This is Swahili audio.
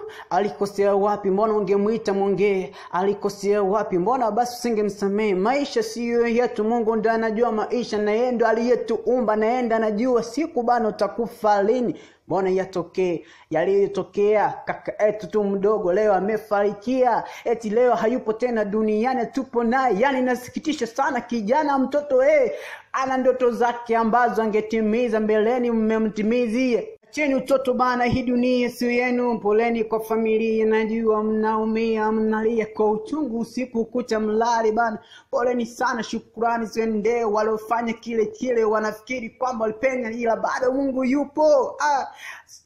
alikosea wapi mbona ungemwita mwongee alikosea wapi mbona basi usingemsamehe maisha siyo yetu mungu ndo anajua maisha na yeye ndo aliyetuumba na yeye ndo anajua siku bana utakufa lini mbona yatokee yaliyotokea kaka yetu tu mdogo leo amefarikia eti leo hayupo tena duniani tupo naye yani inasikitisha sana kijana mtoto eh ana ndoto zake ambazo angetimiza mbeleni mmemtimizie cheni utoto bana hii dunia sio yenu poleni kwa familia najua mnaumia mnalia kwa uchungu usiku kucha mlali bana poleni sana shukurani ziendee waliofanya kile kile wanafikiri kwamba walipenya ila bado mungu yupo ah,